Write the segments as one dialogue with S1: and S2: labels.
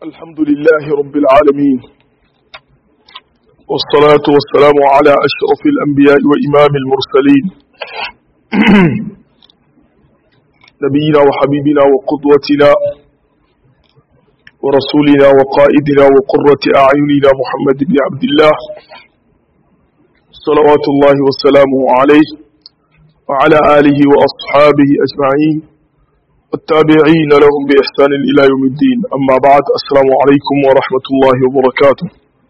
S1: الحمد لله رب العالمين والصلاة والسلام على أشرف الأنبياء وإمام المرسلين نبينا وحبيبنا وقدوتنا ورسولنا وقائدنا وقرة أعيننا محمد بن عبد الله صلوات الله وسلامه عليه وعلى آله وأصحابه أجمعين والتابعين لهم بإحسان إلى يوم الدين أما بعد السلام عليكم ورحمة الله وبركاته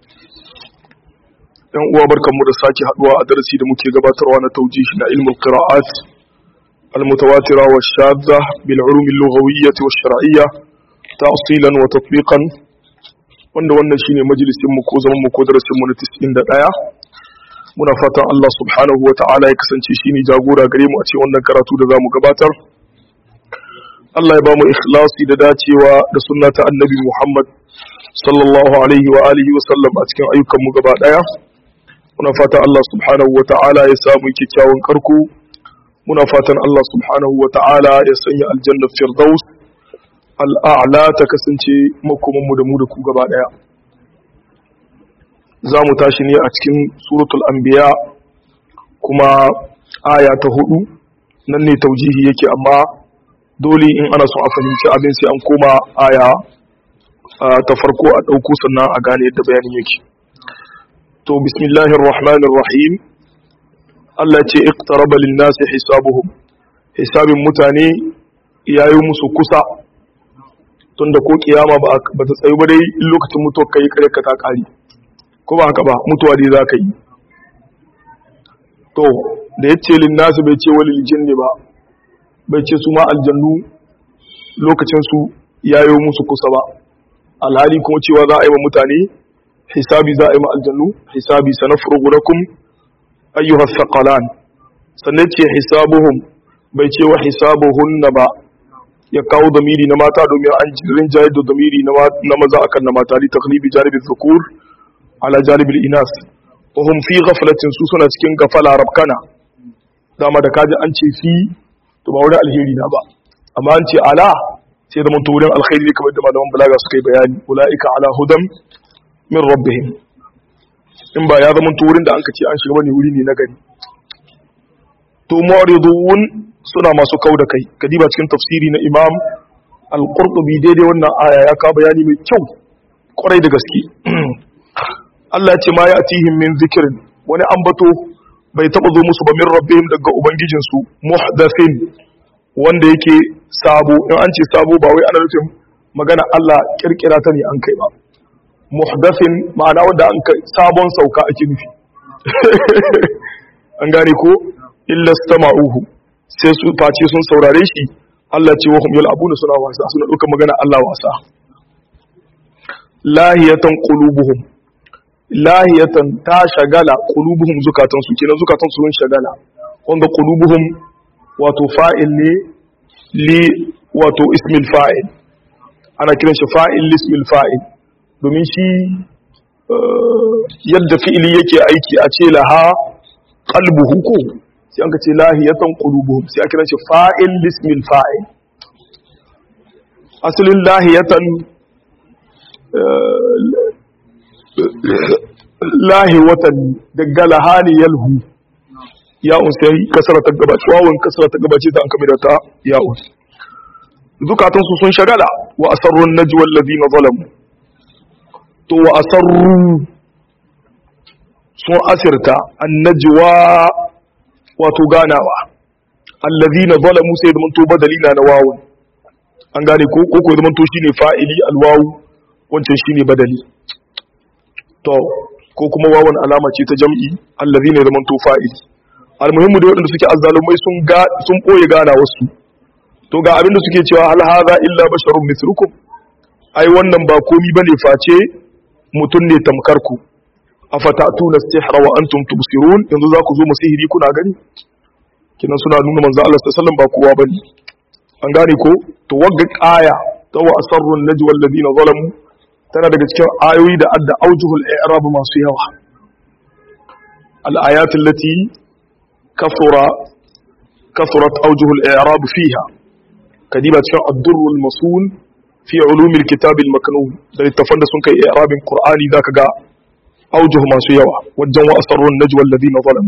S1: yan uwa barkanmu da sake haduwa a darasi da muke gabatarwa na taujih na ilmul qira'at al-mutawatira wa shadda bil ulum al-lughawiyyah wa shar'iyyah ta'silan wa tatbiqan wanda wannan shine majalisin mu ko zaman mu ko darasin mu na 91 muna fatan Allah subhanahu wa ta'ala ya kasance shine jagora gare mu a cikin wannan karatu da zamu gabatar Allah ya ba mu ikhlasi da dacewa da sunnata annabi Muhammad sallallahu alaihi wa alihi wa sallam a cikin ayyukan mu gaba daya muna fatan Allah subhanahu wa ta'ala ya samu kyakkyawan karko muna fatan Allah subhanahu wa ta'ala ya sanya aljanna firdaus al'a'la ta kasance makoman mu da mu da ku gaba daya za mu tashi ne a cikin suratul anbiya kuma aya ta hudu nan ne taujihi yake amma dole in ana son a fahimci abin sai an koma aya ta farko a ɗauko sannan a gane yadda bayanin yake to bismillahir rahmanir rahim Allah ce iqtaraba lin-nasi hisabuhum hisabin mutane yayi musu kusa tunda ko kiyama ba ba ta tsayu ba dai in lokacin mutuwa kai kare ka ta kare ko ba haka ba mutuwa dai za ka yi to da yace lin-nasi bai ce walil jinni ba bai ce su ma aljannu lokacinsu ya yi musu kusa ba alhali kuma cewa za a yi wa mutane hisabi za a yi ma aljannu hisabi sana furgurakum ayyuhar saƙalan sannan ce hisabuhum bai ce wa hisabuhunna ba ya kawo damiri na mata domin an rinjaye da damiri na maza akan na mata li taglibi janibin zukur ala janibin inas wahum fi ghaflatin su suna cikin gafala rabkana dama da kaji an ce fi to ba wurin alheri na ba amma an ce ala sai da mun wurin alkhairi ne kamar da malaman balaga suka yi bayani ulaika ala hudam min rabbihim in ba ya zama wurin da an ka ce an shiga bane wuri ne na gari to mu'ridun suna masu kau da kai kadiba cikin tafsiri na imam al-qurtubi daidai wannan aya ya ka bayani mai kyau kwarai da gaske Allah ya ce ma ya atihim min zikrin wani ambato bai taba zo musu ba min rabbihim daga ubangijinsu muhdathin wanda yake sabo in an ce sabo ba wai ana nufin magana Allah kirkira ta ne an kai ba muhdathin ma'ana wanda an kai sabon sauka ake nufi an gane ko illa stama'uhu sai su face sun saurare shi Allah ce wa hum yal'abuna suna wasa suna duka magana Allah wasa lahiyatan qulubuhum lahiyatan ta shagala qulubuhum zukatan su kenan zukatan su sun shagala wanda qulubuhum wato fa'il ne li wato ismil fa'il ana kiran shi fa'il li ismil fa'il domin shi yadda fi'ili yake aiki a ce laha qalbuhu ko sai an ka ce lahiyatan qulubuhum sai a kiran shi fa'il li ismil fa'il asalin lahiyatan lahi watan daga lahani yalhu ya'un sai kasara ta gabace wawun kasara ta gabace ta an kame da ta ya'un zukatan su sun shagala wa asarrun najwa alladhina zalamu to wa asarru sun asirta annajwa wato ganawa alladhina zalamu sai da to badalina na wawun an gane ko ko ko zaman to shine fa'ili alwawu wancan shine badali to ko kuma wawan alama ce ta jam'i allazi ne zaman to fa'ili almuhimmu da waɗanda suke azzalumai sun ga sun boye gana wasu to ga abinda suke cewa hal hadha illa basharun mithlukum ai wannan ba komi bane face mutun ne tamkar ku afatatuna sihra wa antum tubsirun yanzu za ku zo mu sihiri kuna gani kinan suna nuna manzo Allah sallallahu alaihi wasallam ba kowa bane an gane ko to wagga aya ta wa asarrun najwa alladhina zalamu tana daga cikin ayoyi da adda aujuhul i'rab masu yawa al-ayat allati kathura kathurat aujuhul i'rab fiha kadiba cikin ad-durrul masun fi ulumil kitabil maknun da littafan da sun kai i'rabin qur'ani zaka ga aujuh masu yawa wajen wa asrarun najwa alladhina zalamu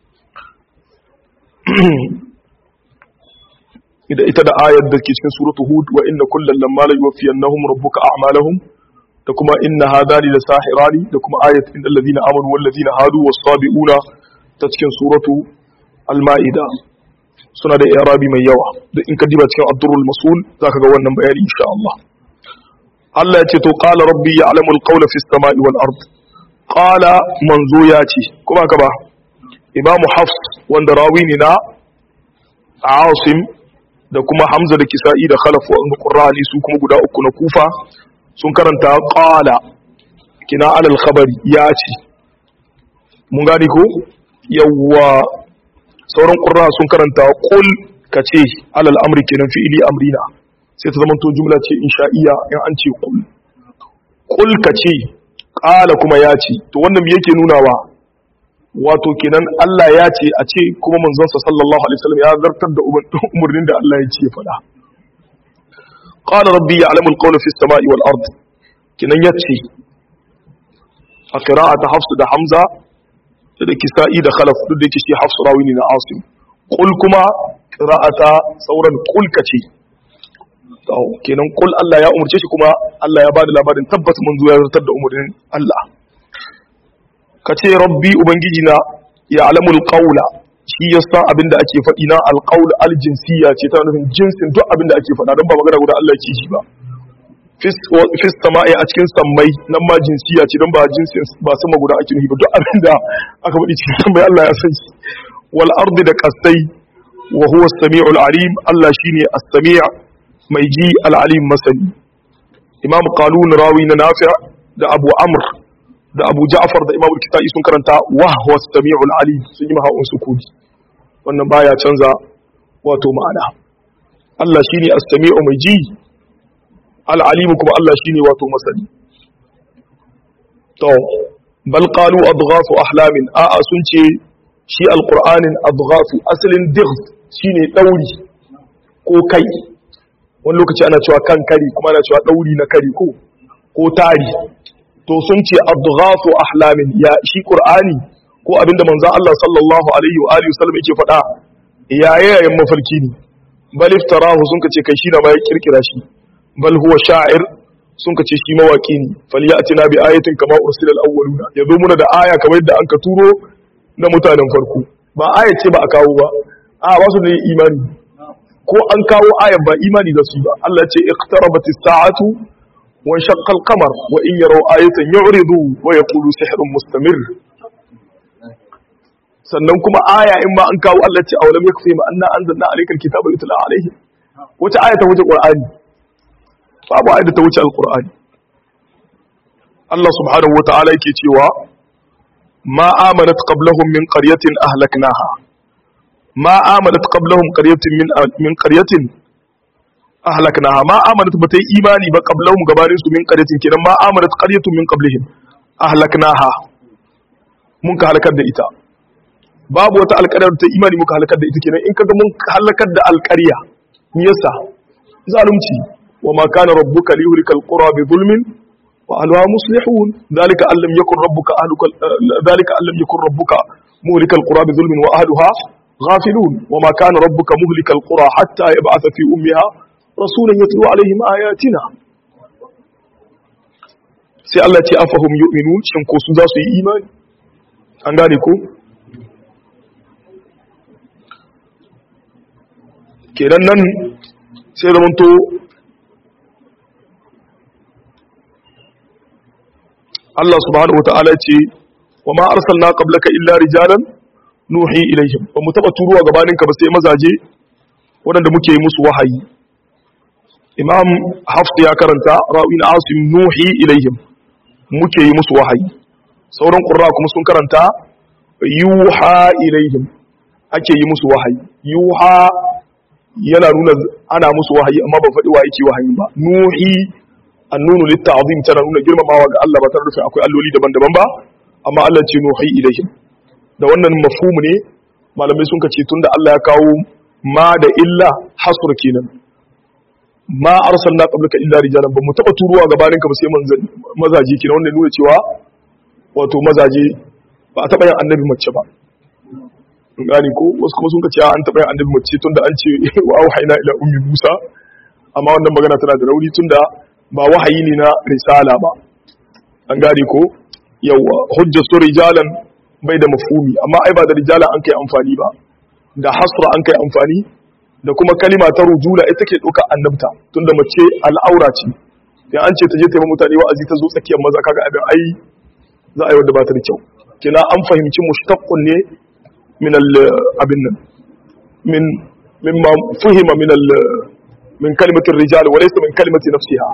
S1: ida ita da ayar da ke cikin suratu hud wa inna kullal lamma la yuwaffiyannahum rabbuka a'malahum da kuma inna hadani la sahirani da kuma ayat innal ladina amanu wal ladina hadu was sabiuna ta cikin suratu al-ma'ida suna da i'rabi mai yawa duk in ka diba cikin ad-durrul masul zaka ga wannan bayani insha Allah Allah ya ce to qala rabbi ya'lamu al-qawla fis sama'i wal ard qala manzo ya ce kuma ka ba imamu hafs wanda rawi ne na asim da kuma hamza da kisa'i da khalaf wa qurrani su kuma guda uku na kufa sun karanta qala kina alal khabari ya ce mun gani ko yawwa sauran qurra sun karanta qul kace alal amri kenan fi'ili amrina sai ta zama to jumla ce insha'iyya in an ce qul qul kace qala kuma ya ce to wannan me yake nunawa wato kenan Allah ya ce a ce kuma manzonsa sallallahu alaihi wasallam ya zartar da umarnin da Allah ya ce faɗa qala rabbi ya'lamu al-qawla fi as-sama'i wal ard kenan yace a qira'ata hafs da hamza da kisa'i da khalaf duk da yake shi hafs rawi ne na asim qul kuma qira'ata sauran qul kace to kenan qul Allah ya umurce shi kuma Allah ya bada labarin tabbas manzo ya zartar da umarnin Allah ka ce rabbi ubangiji na ya alamul qawla shi ya san abin da ake faɗi na alqaul aljinsiya ce ta nufin jinsin duk abin da ake faɗa don ba magana guda Allah ke shi ba fis sama'i a cikin sammai nan ma jinsiya ce don ba jinsin ba sama guda ake nufi ba duk abin da aka faɗi cikin sammai Allah ya san shi wal ardi da qasai wa huwa as-sami'ul alim Allah shine as-sami' mai ji al-alim masani imam qalun rawi na nafi' da abu amr da Abu Ja'far da Imam Kitai sun karanta wa huwa as-sami'ul alim sun yi mahawun sukuni wannan baya canza wato ma'ana Allah shine as-sami'u mai ji al-alim kuma Allah shine wato masani to bal qalu adghafu ahlamin a'a sun ce shi al-qur'anin adghafu asalin digh shine dauri ko kai wani lokaci ana cewa kan kari kuma ana cewa dauri na kari ko ko tari to sun ce adghafu ahlamin ya shi qur'ani ko abinda manzon Allah sallallahu alaihi wa alihi wasallam yake faɗa yayayen mafarki ne bal iftarahu sun kace kai shi da ma ya kirkira shi bal huwa sha'ir sun kace shi mawaki ne falyatina bi ayatin kama ursila al-awwaluna yazo muna da aya kamar yadda an ka turo na mutanen farko ba aya ce ba a kawo ba a ba su ne imani ko an kawo ayan ba imani da su ba Allah ce iqtarabatis sa'atu وانشق القمر وإن يروا آية يعرضوا ويقولوا سحر مستمر sannan kuma aya in ma an kawo Allah ce awalam yakfi ma anna anzalna alaykal kitaba yutla alayhi wata aya ta wuce qur'ani babu aya da ta wuce alqur'ani Allah subhanahu wataala yake cewa ma amanat qablahum min qaryatin ahlaknaha ma amanat qablahum qaryatin min min qaryatin ahlaknaha ma amanat bata yi imani ba qablahum gabanin su min qaryatin kenan ma amanat qaryatun min qablihim ahlaknaha mun ka halakar da ita babu wata alƙaryar ta imani muka halakar da ita kenan in kaga mun halakar da alƙarya me yasa zalunci wa ma kana rabbuka liyuhlikal qura bi zulmin wa ahliha muslihun dhalika an lam yakun rabbuka ahluka dhalika an lam yakun rabbuka muhlikal qura bi zulmin wa ahliha غافلون وما كان ربك مهلك القرى حتى يبعث في أمها rasulun ya turo alaihim ayatina sai Allah ce afahum yu'minu shin ko su za su yi imani an gane ko kenan nan sai zamanto Allah subhanahu wa ta'ala ce wa ma arsalna qablaka illa rijalan nuhi ilaihim ba mu taba turuwa gabaninka ba sai mazaje waɗanda muke yi musu wahayi imam hafs ya karanta ra'in asim nuhi ilaihim muke yi musu wahayi sauran qurra kuma sun karanta yuha ilaihim ake yi musu wahayi yuha yana nuna ana musu wahayi amma ba faɗi wa yake wahayi ba nuhi annunu litta'zim tana nuna girmamawa ga Allah ba tare da akwai alloli daban-daban ba amma Allah ce nuhi ilaihim da wannan mafhumu ne malamai sun kace tunda Allah ya kawo ma da illa hasr kenan ma arsalna qablaka illa rijalan ba mu taba turuwa gabanin ka ba sai mazaje kina wanda nuna cewa wato mazaje ba a taba yin annabi mace ba gani ko wasu kuma sun ka ce an taba yin annabi mace tunda an ce wa auhayna ila ummi musa amma wannan magana tana da rauni tunda ba wahayi ne na risala ba an gane ko yawa hujjatu rijalan bai da mafhumi amma ai ba da rijalan an kai amfani ba da hasra an kai amfani da kuma kalima ta rujula ita ke ɗauka annabta tunda mace al'aura ce ya an ce ta je taimaka mutane wa'azi ta zo tsakiyar maza kaga abin ai za a yi wadda ba ta da kyau kina an fahimci mushtaqqun ne min al abin nan min mimma fuhima min al min kalimatir rijal wa laysa min kalimati nafsiha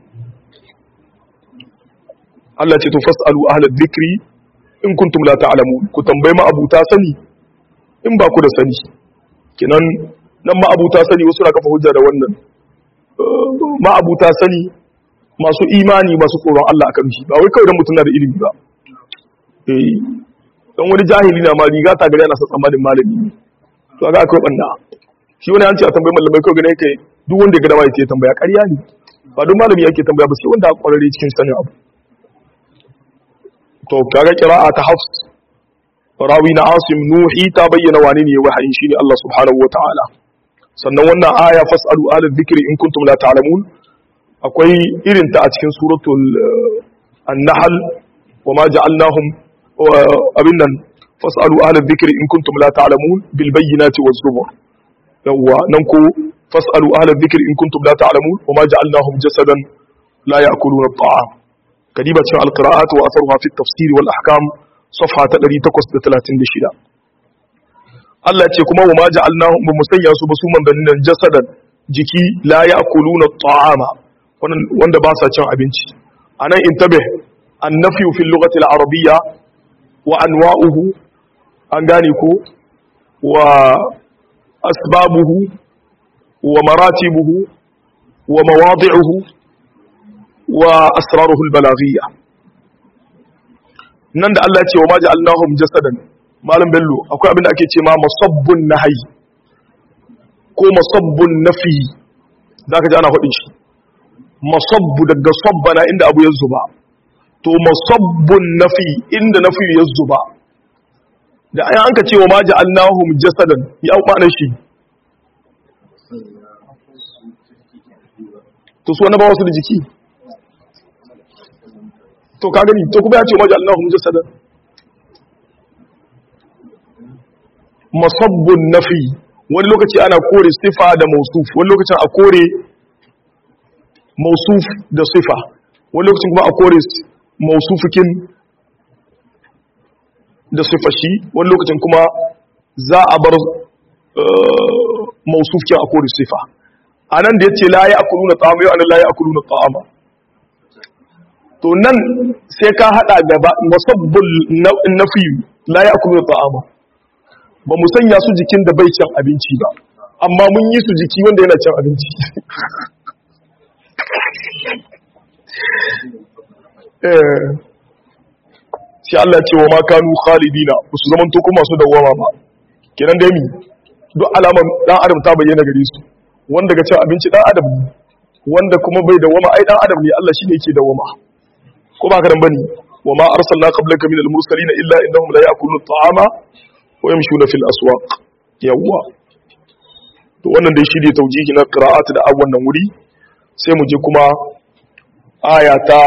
S1: Allah ce to fasalu ahla dhikri in kuntum la ta'lamun ku tambayi ma abuta sani in ba ku da sani kinan nan ma'abuta sani wasu na kafa hujja da wannan ma'abuta sani masu imani masu tsoron Allah akan shi ba wai kawai dan mutum na da ilimi ba eh dan wani jahili na ma riga ta gari yana sa tsammanin malami ne to ga akwai banda shi wani an ce a tambayi malamai kawai gane kai duk wanda ya ga dama ya tambaya ƙarya ne ba duk malami yake tambaya ba sai wanda kwararre cikin sanin abu to kaga qira'a ta hafs rawi na asim nuhi ta bayyana wane ne wahayin shine Allah subhanahu wataala sannan wannan aya fasalu ala dhikri in kuntum la ta'lamun akwai irin ta a cikin suratul an-nahl wama ja'alnahum abin nan fasalu ala dhikri in kuntum la ta'lamun bil bayyinati waz zubur yawa nan ko fasalu ala dhikri in kuntum la ta'lamun wama ja'alnahum jasadan la ya'kuluna at-ta'am kadiba cikin al-qira'at wa atharuha fi at-tafsir wal ahkam safha ta 836 Allah ce kuma wa ma ja'alnahum ba musanya su ba su mandannin jasadan jiki la ya'kuluna ta'ama wanda ba sa cin abinci anan intabe annafyu fil lughati al-arabiyya wa anwa'uhu an gane ko wa asbabuhu wa maratibuhu wa mawadi'uhu wa asraruhu al-balaghiyya nan da Allah ce wa ma ja'alnahum jasadan malam bello akwai abin da ake ce ma masabbun nahyi ko masabbun nafi zaka ji ana faɗin shi masabbu daga sabbana inda abu ya zuba to masabbun nafi inda nafi ya zuba da ayan an ka ce wa ma ja'alnahum jasadan ya ma'anar shi to su wani ba wasu da jiki to ka gani to kuma ya ce wa ma ja'alnahum jasadan masabbun nafi wani lokaci ana kore sifa da mausuf wani lokacin a kore mausuf da sifa wani lokacin kuma a kore mausufikin da sifa shi wani lokacin kuma za a bar mausufkin a kore sifa a nan da ya ce la ya akulu na ta'ama yau anan la ya akulu na ta'ama to nan sai ka hada gaba masabbun nafi la ya akulu na ta'ama ba mu sanya su jikin da bai cin abinci ba amma mun yi su jiki wanda yana cin abinci sai Allah ce wa makanu khalidina ba su zaman toko masu dawama ba kenan da mi duk alaman dan adam ta bayyana gare su wanda ga cin abinci dan adam ne wanda kuma bai dawama ai dan adam ne Allah shine yake dawama ko ba ka dan bane wa ma arsalna qablaka min al-mursalin illa innahum la ya'kuluna at-ta'ama wa yamshuna fil aswaq yawwa to wannan dai shi ne taujihi na qira'at da abu wannan wuri sai mu je kuma aya ta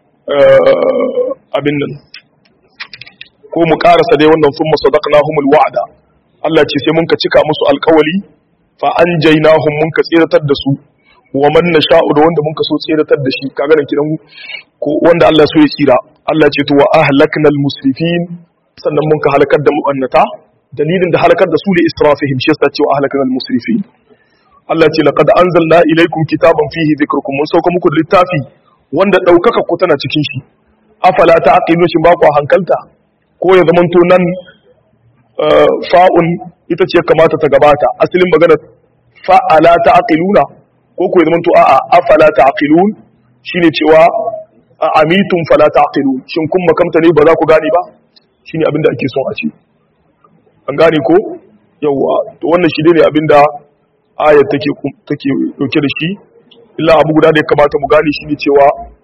S1: abin nan ko mu karasa dai wannan thumma sadaqnahumul wa'da Allah ce sai mun ka cika musu alkawali fa anjaynahum mun ka tsiratar da su wa man nasha'u da wanda mun ka so tsiratar da shi kaga nan kidan ko wanda Allah so ya tsira Allah ce to wa ahlaknal musrifin sannan mun ka halakar da mu'annata dalilin da halakar da su ne israfihim shi yasa cewa ahlakal musrifin Allah ce laqad anzalna ilaykum kitaban fihi dhikrukum mun sauka muku littafi wanda daukaka ku tana cikin shi afala ta'qilu shin ba ku hankalta ko ya zamanto nan fa'un ita ce kamata ta gabata asalin magana fa'ala ta'qiluna ko ko ya zamanto a'a afala ta'qilun shine cewa amitum fala ta'qilun shin kun makamta ne ba za ku gane ba shine abinda ake son a ce an gane ko yawwa to wannan shi ne abinda ayar take take dauke da shi illa abu guda da ya kamata mu gane shi ne cewa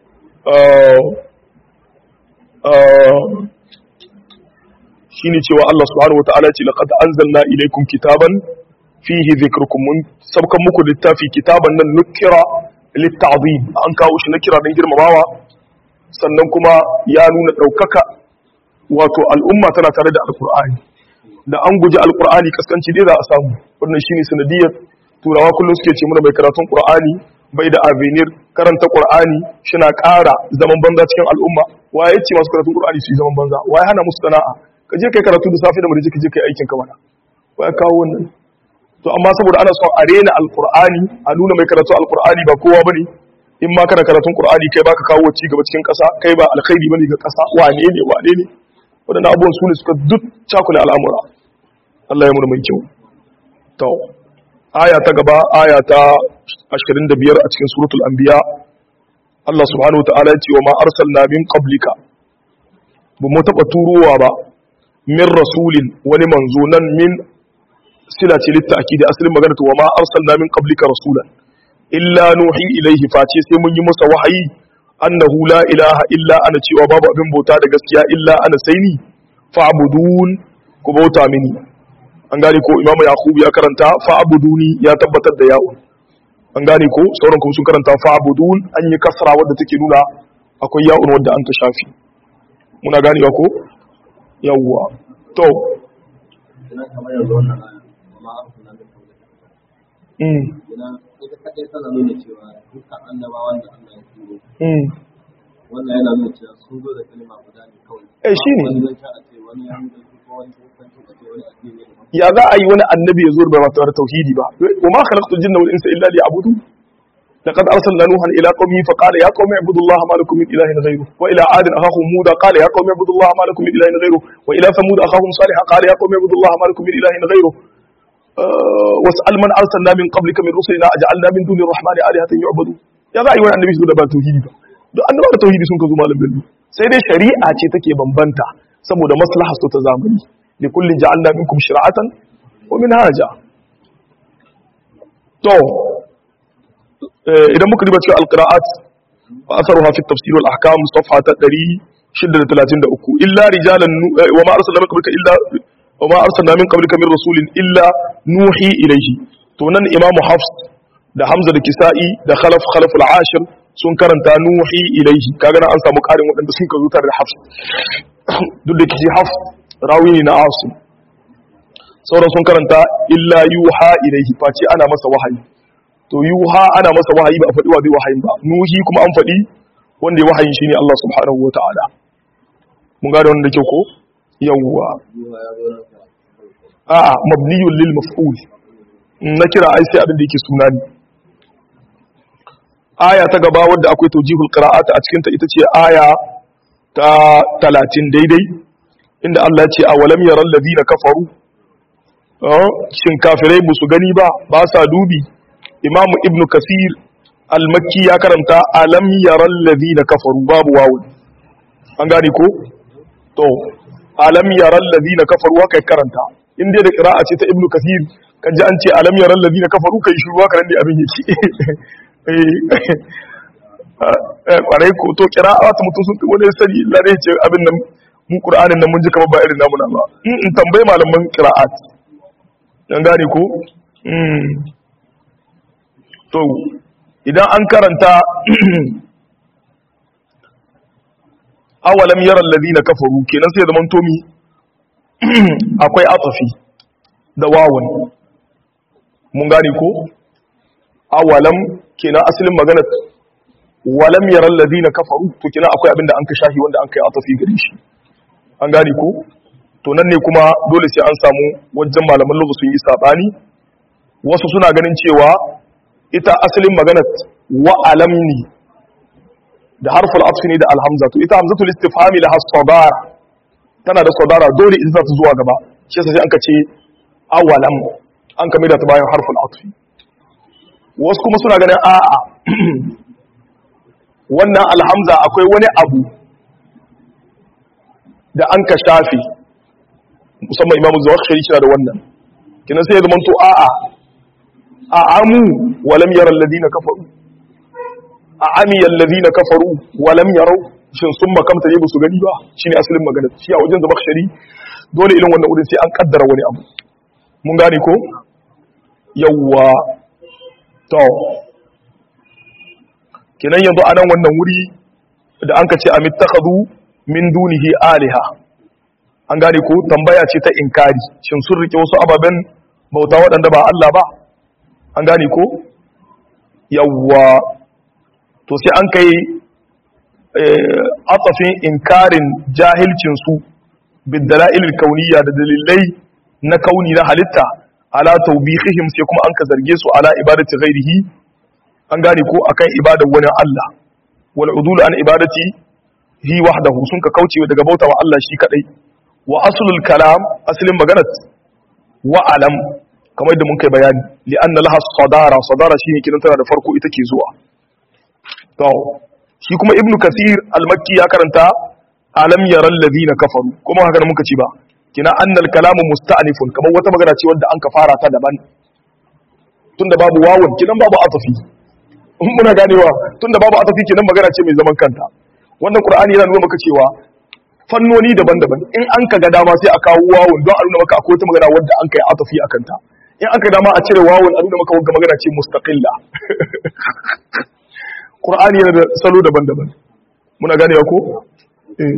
S1: shi ne cewa Allah subhanahu wata'ala ce laqad anzalna ilaykum kitaban fihi dhikrukum mun sabkan muku littafi kitaban nan nukira litta'zim an kawo shi na kira dan girmamawa sannan kuma ya nuna daukaka wato al'umma tana tare da alqur'ani da an guji alqur'ani kaskanci dai za a samu wannan shine sanadiyar turawa kullum suke ce muna mai karatun qur'ani bai da avenir karanta qur'ani shina ƙara zaman banza cikin al'umma waye ce masu karatun qur'ani su yi zaman banza waye hana musu sana'a ka je kai karatu da safe da mu ka je kai aikin ka mana waye kawo wannan to amma saboda ana son a rena alqur'ani a nuna mai karatu alqur'ani ba kowa bane in ma kana karatun qur'ani kai baka kawo ci gaba cikin ƙasa kai ba alkhairi bane ga ƙasa wane ne wane ne wadannan abubuwan su ne suka duk cakula al'amura Allah ya mu mai kyau to aya ta gaba aya ta 25 a cikin suratul anbiya Allah subhanahu wa ta'ala ya ce wa ma arsalna min qablika ba mu taba turowa ba min rasulin wani manzo nan min sila ce littaki da asalin magana wa ma arsalna min qablika rasulan illa nuhi ilaihi face sai mun yi masa wahayi annahu la ilaha illa ana cewa babu abin bauta da gaskiya illa ana sai ni fa'budun ku bauta mini an gane ko imamu yakubu ya karanta fa'buduni ya tabbatar da ya'un an gane ko sauran kuma sun karanta fa'budun an yi kasra wadda take nuna akwai ya'un wadda an ta shafi muna ganewa ko yawwa to
S2: wannan yana nuna cewa sun zo da kalma guda ne kawai
S1: eh shine
S2: wani zan sha a ce wani ya mutu ko wani kusanci a ce wani addini ne
S1: ya za a yi wani annabi ya zo da ba tare da tauhidi ba wa ma khalaqtul jinna wal insa illa liya'budu laqad arsalna nuhan ila qaumihi fa qala ya qaumi ibudullaha ma lakum min ilahin ghayruh wa ila adin akhahum hud qala ya qaumi ibudullaha ma lakum min ilahin ghayruh wa ila thamud akhahum salih qala ya qaumi ibudullaha ma lakum min ilahin ghayruh was'al man arsalna min qablika min rusulina aj'alna min dunir rahmani alihatan yu'badu ya za a yi wani annabi su da ba tauhidi ba duk annabawa da tauhidi sun ka zo malam bello sai dai shari'a ce take bambanta saboda maslaha su ta zamani li kullin ja'alna minkum shir'atan wa minhaja to idan muka duba cikin alqira'at wa atharuha fi at-tafsir wal ahkam safha ta 633 illa rijalan wa ma arsalna min qablika illa wa ma arsalna min qablika min rasulin illa nuhi ilayhi to nan imamu hafs da hamza da kisa'i da khalaf khalaf al-ashir sun karanta nuhi ilaihi kaga nan an samu karin waɗanda sun ka zo tare da hafs duk da kici hafs rawi ne na asim sauran sun karanta illa yuha ilaihi face ana masa wahayi to yuha ana masa wahayi ba a faɗi wa zai wahayin ba nuhi kuma an faɗi wanda ya wahayin shine Allah subhanahu wa ta'ala mun gane wannan da kyau ko yawwa
S2: yiwa ya zo nan ka
S1: a'a mabniyun lil maf'ul na kira ai sai abin da yake suna ne aya ta gaba wadda akwai tawjihul qira'at a cikin ta ita ce aya ta 30 daidai inda Allah ya ce awalam yaral ladina kafaru ah, shin kafirai ba su gani ba ba sa dubi imam ibn kasir al-makki ya karanta alam yaral ladina kafaru babu wawu an gane ko to alam yaral ladina kafaru kai karanta in dai da qira'a ce ta ibn kasir kaji an ce alam yaral ladina kafaru kai shiru haka nan ne abin yake eh kwarai ko to qira'a ta mutum sun wani sani Allah ne ce abin nan mu qur'anin nan mun ji kamar ba irin namu na ba in in tambayi malaman qira'at dan gane ko mm to idan an karanta awalam yara alladhina kafaru kenan sai zaman tomi akwai atafi da wawan mun gane ko awalam kenan asalin magana walam yara alladhina kafaru to kenan akwai abinda an ka shahi wanda an kai atafi gare shi an gane ko to nan ne kuma dole sai an samu wajen malaman lugha sun yi sabani wasu suna ganin cewa ita asalin magana wa alam ne da harful atfi ne da alhamza to ita hamzatul istifhami laha sadara tana da sadara dole in za ta zuwa gaba shi yasa sai an ka ce awalam an ka da ta bayan harful atfi wasu kuma suna ganin a'a wannan alhamza akwai wani abu da an ka shafe musamman imamu zawakhshari shi da wannan kinan sai ya zama to a'a a'amu walam yara alladhina kafaru a amiyal ladina kafaru wa lam yarau shin sun makamta ne ba su gani ba shine asalin magana shi a wajen zabakhshari dole irin wannan wurin sai an kaddara wani abu mun gane ko yawwa to kenan yanzu a nan wannan wuri da an ka ce amittakhadhu min dunihi aliha an gane ko tambaya ce ta inkari shin sun rike wasu ababen bauta waɗanda ba Allah ba an gane ko yawwa to sai an kai atsafin inkarin jahilcinsu bidala'ilil kauniya da dalilai na kauni na halitta ala taubihihim sai kuma an ka zarge su ala ibadati ghairihi an gane ko akan ibadar wani Allah wal udul an ibadati hi wahdahu sun ka kauce daga bauta wa Allah shi kadai wa aslul kalam aslin maganar wa alam kamar da mun kai bayani li anna laha sadara sadara shine kidan tana da farko ita ke zuwa to shi kuma ibnu kasir al-makki ya karanta alam yaral ladina kafaru kuma haka da muka ci ba kina annal kalamu musta'nifun kamar wata magana ce wanda an ka fara ta daban tunda babu wawun kinan babu atafi muna ganewa tunda babu atafi kinan magana ce mai zaman kanta wannan qur'ani yana nuna maka cewa fannoni daban-daban in an ka ga dama sai a kawo wawun don a nuna maka akwai wata magana wadda an kai atafi akan ta in aka dama a cire wawun a nuna maka wagga magana ce mustaqilla qur'ani yana da salo daban-daban muna ganewa ko eh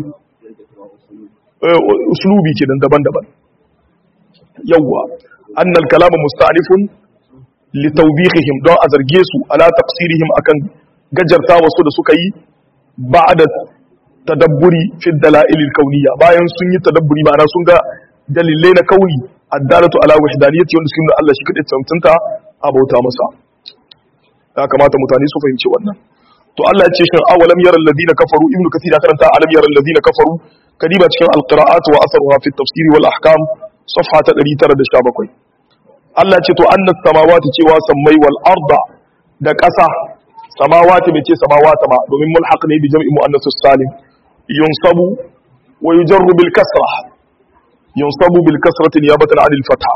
S1: uslubi kenan daban-daban yawwa annal kalamu musta'nifun li tawbihihim don a zarge su ala taqsirihim akan gajarta wasu da suka yi ba'da tadabburi fi dalail al-kauniyya bayan sun yi tadabburi ma'ana sun ga dalilai na kauni addalatu ala wahdaniyyati wanda suke nuna Allah shi kadai tantanta a bauta masa ya kamata mutane su fahimci wannan to Allah ya ce shin awalam yaral ladina kafaru ibnu kathir ya karanta alam yaral ladina kafaru kadiba cikin alqira'at wa atharuha fi tafsir wal ahkam safha ta 917 Allah ce to annas samawati cewa sammai wal arda da ƙasa samawati bai ce samawata ba domin mulhaq ne bi jam'i muannas salim yunsabu wa yujarru bil kasra yunsabu bil kasrati niyabatan 'anil fatha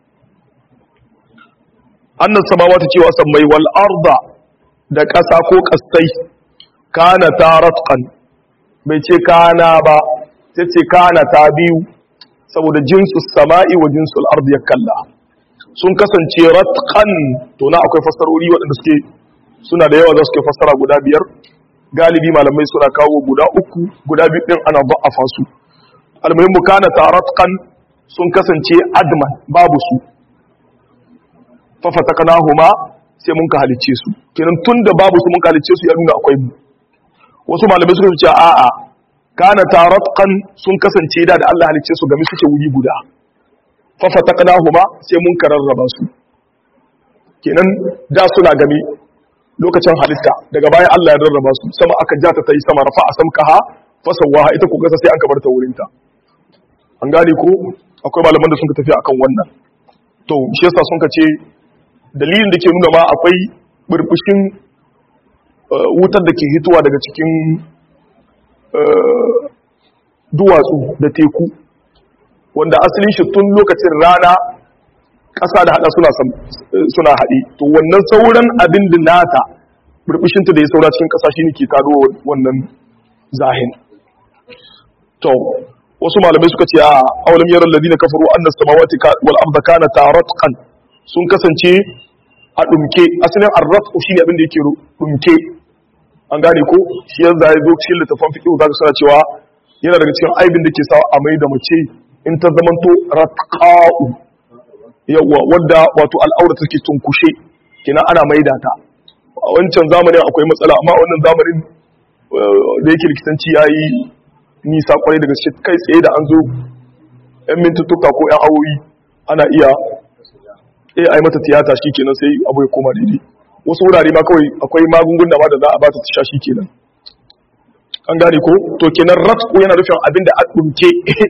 S1: annas samawati cewa sammai wal arda da ƙasa ko ƙasai kana taratqan bai ce kana ba ta ce kana ta biyu saboda jinsu sama'i wa jinsu al'ardu ya kalla sun kasance ratqan to na akwai fassarori waɗanda suke suna da yawa za su ke fassara guda biyar galibi malamai suna kawo guda uku guda biyu ɗin ana ba'afa su almuhimmu kana ta ratqan sun kasance adman babu su fafataknahuma sai mun ka halicce su kenan tunda babu su mun ka halicce su ya nuna akwai mu wasu malamai suka ce a'a kana taratqan sun kasance da da Allah halicce su game suke wuri guda fa fataqnahuma sai mun kararraba su kenan da suna game lokacin halitta daga bayan Allah ya rarraba su sama aka ja ta tayi sama rafa asamkaha fasawaha ita ko kasa sai an kabar ta wurin ta an gane ko akwai malaman da sun ka tafi akan wannan to shi yasa sun ka ce dalilin da ke nuna ma akwai burbushin wutar da ke hitowa daga cikin duwatsu da teku wanda asalin shi tun lokacin rana ƙasa da haɗa suna haɗe to wannan sauran abin da nata burbushinta da ya saura cikin ƙasa shi ne ke taro wannan zahin to wasu malamai suka ce a aulam yaran ladina kafaru annas samawati wal arda kana taratqan sun kasance a dumke asalin arratqu shine abin da yake dumke an gane ko shi yanzu ya zo cikin littafin fiqh zaka suna cewa yana daga cikin aibin da ke sa a mai da mace in ta zamanto ratqa'u yawa wanda wato al'aura take tunkushe kina ana maida ta a wancan zamanin akwai matsala amma wannan zamanin da yake likitanci yayi nisa kwarai daga kai tsaye da an zo yan mintuttuka ko yan awoyi ana iya eh ai mata tiyata kenan sai abu ya koma daidai wasu wurare ma kawai akwai magunguna ma da za a ba ta sha shi kenan an gane ko to kenan ratku yana nufin abin da a dumke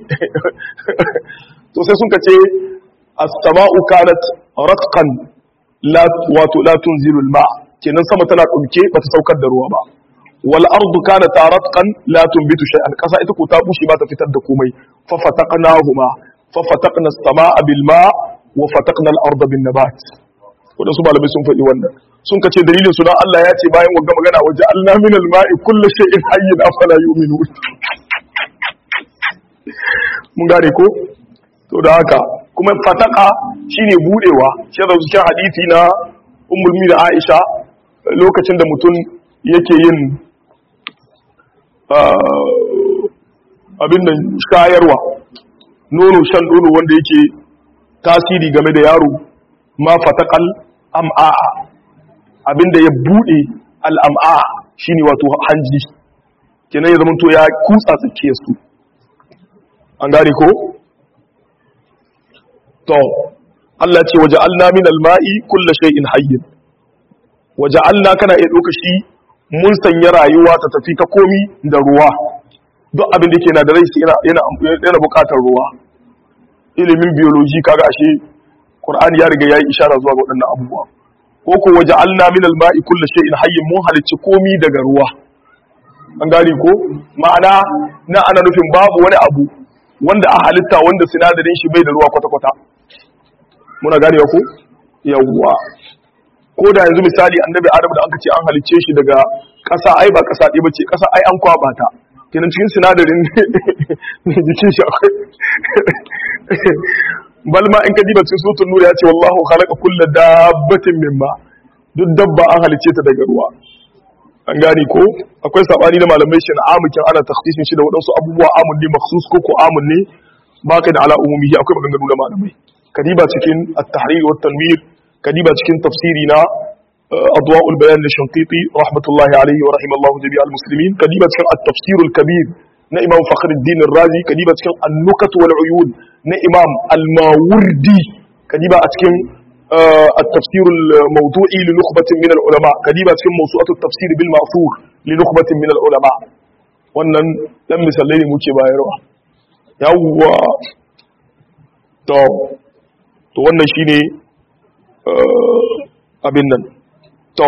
S1: to sai sun kace as-sama'u kanat ratqan la wato la tunzilu al-ma kenan sama tana dumke bata saukar da ruwa ba wal ardu kanat ratqan la tunbitu shay'an kasa ita ko ta bushe ba ta fitar da komai fa fataqnahuma fa fataqna as-sama'a bil ma' wa fataqna al-arda bin nabat waɗansu malamai sun faɗi wannan sun kace dalilin su dan Allah ya ce bayan wagga magana waje Allah min al-ma'i kullu shay'in hayyin afala yu'minun mun gane ko to da haka kuma fataka shine budewa shi da cikin hadisi na ummul da Aisha lokacin da mutum yake yin abin nan shayarwa nono shan nono wanda yake tasiri game da yaro ma fatakal am'a'a abinda ya bude al'am'a shine wato hanji kenan ya zama to ya kutsa tsakiyar su an gane ko to Allah ce waje alna min alma'i kulla shay'in hayyin waje alna kana iya ɗauka shi mun sanya rayuwa ta tafi ta komi da ruwa duk abin da ke na da rai yana yana buƙatar ruwa ilimin biology kaga ashe Qur'ani ya riga yayi ishara zuwa ga waɗannan abubuwa ko ko waje alna min alma'i kulla shay'in hayyin mun halicci komi daga ruwa an gane ko ma'ana na ana nufin babu wani abu wanda a halitta wanda sinadarin shi bai da ruwa kwata-kwata muna gane ko yawwa ko da yanzu misali annabi adam da aka ce an halicce shi daga ƙasa ai ba ƙasa ɗaya bace ƙasa ai an kwaba ta kenan cikin sinadarin jikin shi akwai bal ma in ka diba cikin sutun nura ya ce wallahu khalaqa kulla dabbatin mimma duk dabba an halicce ta daga ruwa an gane ko akwai sabani na malamai shi na amukin ana takhsisin shi da waɗansu abubuwa amun ne makhsus ko ko amun ne ba ka da ala umumihi akwai maganganu na malamai kadiba cikin at-tahrir wa tanwir kadiba cikin tafsiri na adwa'ul bayan da shanqiti rahmatullahi alayhi wa rahimallahu jami'al muslimin kadiba cikin at-tafsir al-kabir na imam fakhruddin ar-razi kadiba cikin an-nukat wal uyun na imam al-mawardi kadiba a cikin التفسير الموضوعي لنخبة من العلماء كديبة في موسوعة التفسير بالمأثور لنخبة من العلماء wannan dan misalai ne muke bayarwa yawwa to to wannan shine abin nan to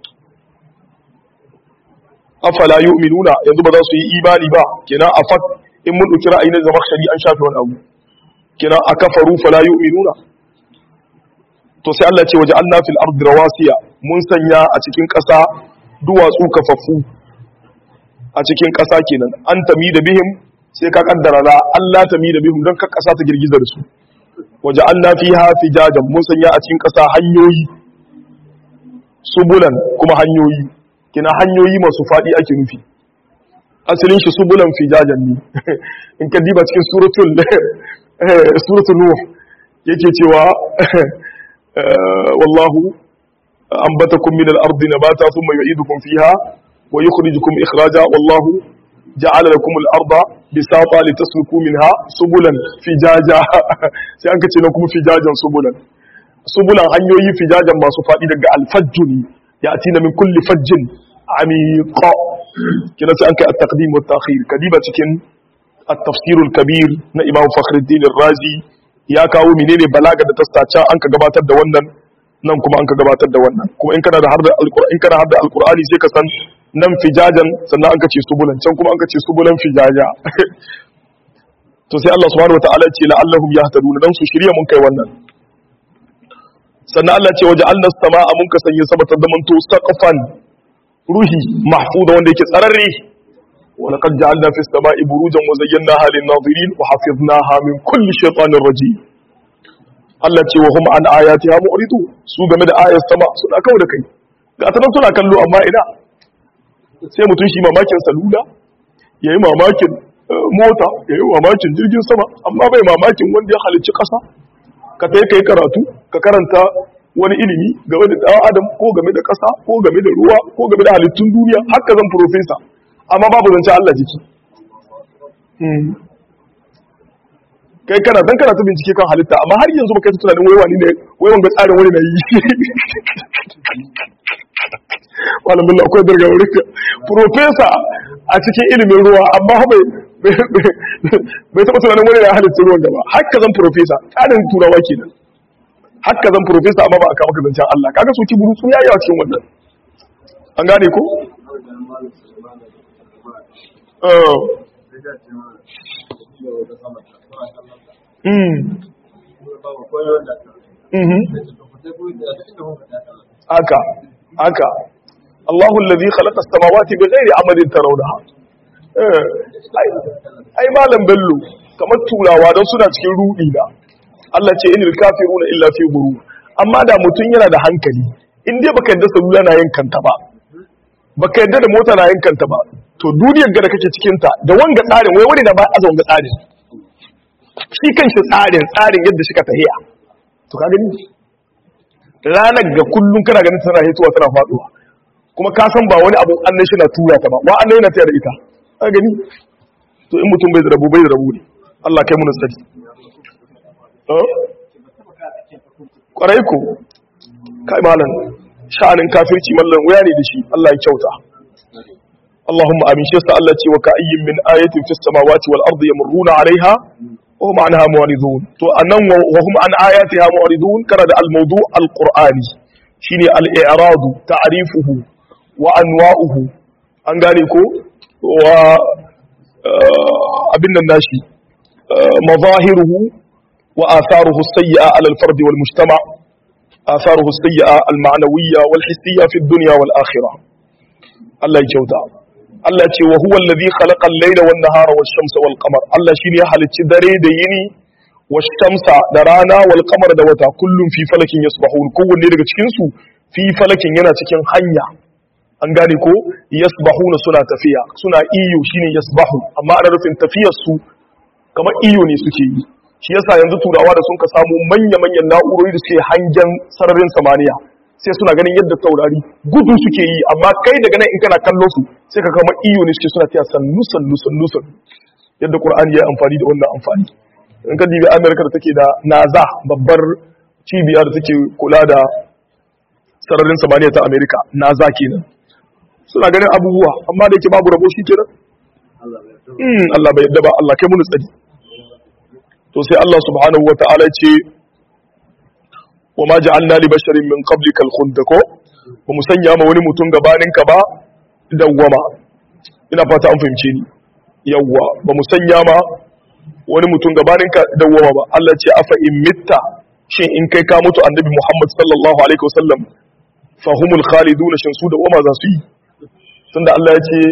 S1: afala yu'minuna yanzu ba za su yi imani ba kenan afak in mun dauki ra'ayi na zama shari an shafe wani abu kenan akafaru fala yu'minuna to sai Allah ce waje Allah fil ardi rawasiya mun sanya a cikin ƙasa duwatsu kafaffu a cikin ƙasa kenan an tami da bihim sai ka kaddara la Allah tami da bihim don ka ƙasa ta girgiza da su waje Allah fiha fijajan mun sanya a cikin ƙasa hanyoyi subulan kuma hanyoyi kina hanyoyi masu faɗi ake nufi asalin shi subulan fijajan ne in ka diba cikin suratul suratul nuh yake cewa والله أنبتكم من الأرض نباتا ثم يعيدكم فيها ويخرجكم إخراجا والله جعل لكم الأرض بساطا لتسلكوا منها سبلا فجاجا سيانك تنكم فجاجا سبلا سبلا hanyoyi fijajan masu faɗi daga alfajju ne ya atina min kulli fajjin amiqa kina sai an kai at-taqdim wa at-ta'khir kadiba cikin at-tafsir al-kabir na Imam Fakhruddin Ar-Razi ya kawo menene balaga da tastaca an ka gabatar da wannan nan kuma an ka gabatar da wannan kuma in kana da harda alqur'ani in kana harda alqur'ani sai ka san nan fijajan sannan an ka ce subulan can kuma an ka ce subulan fijaja to sai Allah subhanahu wataala ce la'allahum yahtaduna dan su shirya mun kai wannan sannan Allah ce waje Allah sama'a mun ka sanya sama ta zamanto saqfan ruhi mahfuda wanda yake tsararre ولقد جعلنا في السماء بروجا وزيناها للناظرين وحفظناها من كل شيطان رجيم Allah ce wa hum an ayatiha mu'ridu su game da ayar sama suna kawo da kai ga ta suna kallo amma ina sai mutum shi mamakin salula yayi mamakin mota yayi mamakin jirgin sama amma bai mamakin wanda ya halicci ƙasa ka tai kai karatu ka karanta wani ilimi game da ɗan adam ko game da ƙasa ko game da ruwa ko game da halittun duniya haka zan profesa amma babu zance Allah jiki kai kana dan kana ta bincike kan halitta amma har yanzu baka yi tunanin wai wani ne wai wanga tsarin wani na yi wannan billah akwai darga wurin ka professor a cikin ilimin ruwa amma bai bai taba tunanin wani na halitta ruwan gaba haka zan professor tsarin turawa kenan haka zan professor amma ba a kama zancen Allah kaga su ki buru su yayi a cikin wannan an gane ko haka haka Allahu allazi khalaqa as-samawati bighairi amadin tarawnaha eh ai ai malam bello kamar turawa don suna cikin rudi da Allah ce inil kafiruna illa fi ghurur amma da mutun yana da hankali in dai baka yadda salula na yin kanta ba baka yadda da mota na yin kanta ba to duniyar ga da kake cikin ta da wanga tsarin wai wani da ba aza wanga tsarin shi kanshi tsarin tsarin yadda shi ka tahiya to ka gani ranar ga kullum kana ganin tana hituwa tana faduwa kuma ka san ba wani abu annan shi na tura ta ba wa annan yana tayar da ita ka gani to in mutum bai da rabu bai da rabu ne Allah kai mu nasari kwarai ko kai malam sha'anin kafirci mallan wuya ne da shi Allah ya kyauta Allahumma amin shi sa Allah ce wa ka'ayyin min ayatin fis samawati wal ardi yamurruna 'alayha wa hum 'anha mu'ridun to anan wa hum an ayatiha mu'ridun kana da al-mawdu' al-qur'ani shine al-i'rad ta'rifuhu wa anwa'uhu an gane ko wa abin nan nashi mazahiruhu wa atharuhu as-sayyi'a 'ala al-fard wal mujtama' atharuhu as-sayyi'a al-ma'nawiyya wal hissiyya fi ad-dunya wal akhirah Allah ya kyauta Allah ce wa huwa allazi khalaqa al-layla wan nahara wash-shamsa wal qamar Allah shine ya halicci dare da yini wash-shamsa da rana wal qamar da wata kullum fi falakin yasbahun kowanne daga cikin su fi falakin yana cikin hanya an gane ko yasbahuna suna tafiya suna iyo shine yasbahu amma ana rufin tafiyar su kamar iyo ne suke yi shi yasa yanzu turawa da sun ka samu manya-manyan na'urori da suke hangen sararin samaniya sai suna ganin yadda taurari gudu suke yi amma kai daga nan in kana kallon su sai ka kama iyo ne suke suna tiya sannu sannu sannu sannu yadda qur'ani ya amfani da wannan amfani in ka dibi amerika da take da naza babbar cibiya da take kula da sararin samaniya ta amerika naza kenan suna ganin abubuwa amma da yake babu rabo shi kenan Allah bai yadda ba Allah kai mun tsari to sai Allah subhanahu wata'ala ce wa ma ja'alna li basharin min qablika al-khuld ko ba mu sanya ma wani mutum gabanin ka ba dawwama ina fata an fahimce ni yawwa ba mu sanya ma wani mutum gabanin ka dawwama ba Allah ce afa in mitta shin in kai ka mutu annabi Muhammad sallallahu alaihi wasallam fahumul khalidun shin su dawwama za su yi tunda Allah ya ce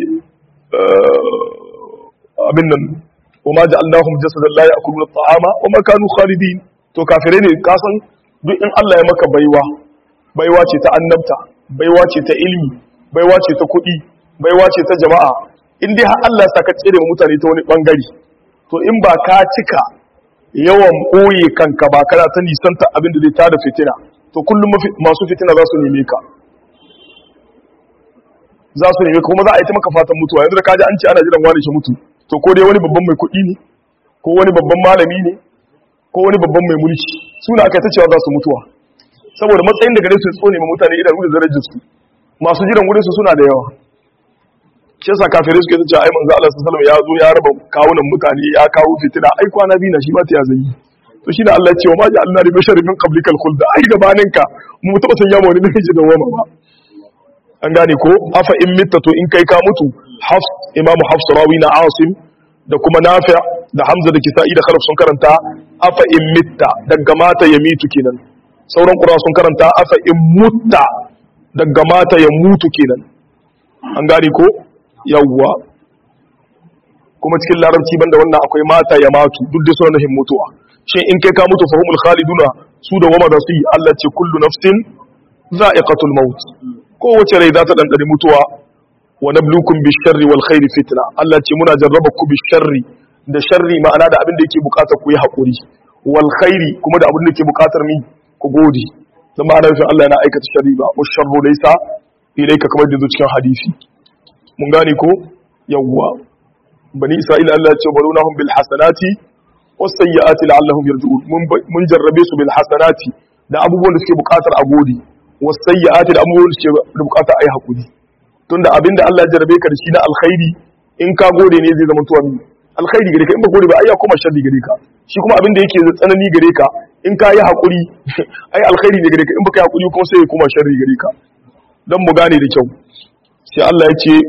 S1: abin nan وما جعلناهم جسدا لا ياكلون الطعام وما كانوا خالدين to kafirai ne kasan duk in Allah ya maka baiwa baiwa ce ta annabta baiwa ce ta ilmi baiwa ce ta kuɗi baiwa ce ta jama'a in dai har Allah ya saka tsere wa mutane ta wani bangare to in ba ka cika yawan boye kanka ba kana ta nisanta abin da zai tada fitina to kullum masu fitina za su neme ka za su neme ka kuma za a yi ta maka fatan mutuwa yanzu da kaji an ce ana jiran wani shi mutu to ko dai wani babban mai kuɗi ne ko wani babban malami ne ko wani babban mai mulki suna aka ta cewa za su mutuwa saboda matsayin da gare su tsone ma mutane idan da darajar su masu jiran wurin su suna da yawa shi yasa kafirai suke ta cewa ai manzo Allah sallallahu alaihi wasallam ya zo ya raba kawunan mutane ya kawo fitina ai kwana biyu na shi ba ta ya zai to shi da Allah ya ce wa ma ja'alna li basharin min qablikal khuld ai gabaninka mu taba sanya ma wani namiji da wama ba an gane ko afa in mitta to in kai ka mutu hafs imamu hafs rawi na asim da kuma nafi da hamza da kisa'i da khalaf sun karanta afa in mitta daga mata ya mitu kenan sauran qura sun karanta afa in mutta daga mata ya mutu kenan an gane ko yawwa kuma cikin larabci banda wannan akwai mata ya matu duk da sunan mutuwa shin in kai ka mutu fahumul khaliduna su da wama da su yi Allah ce kullu nafsin za'iqatul maut kowace rai za ta dandane mutuwa wa nablukum bisharri wal khairi fitna Allah ce muna jarraba ku bisharri da sharri ma'ana da abin da yake bukatar ku yi hakuri wal khairi kuma da abin da yake bukatar mi ku gode dan ma'ana nufin Allah yana aikata sharri ba wa sharru laysa ilayka kamar da cikin hadisi mun gane ko yawwa bani isra'ila Allah ya ce barunahum bil hasanati was sayyiati la'allahum yarji'un mun jarrabe su bil hasanati da abubuwan da suke bukatar a gode was sayyiati da abubuwan da suke bukatar a yi hakuri tunda abinda Allah ya jarabe ka da shi na alkhairi in ka gode ne zai zama tuwa alkhairi gare ka in ba gode ba ai ya koma sharri gare ka shi kuma abinda yake da tsanani gare ka in ka yi hakuri ai alkhairi ne gare ka in baka yi hakuri kuma sai ya koma sharri gare ka dan mu gane da kyau sai Allah ya ce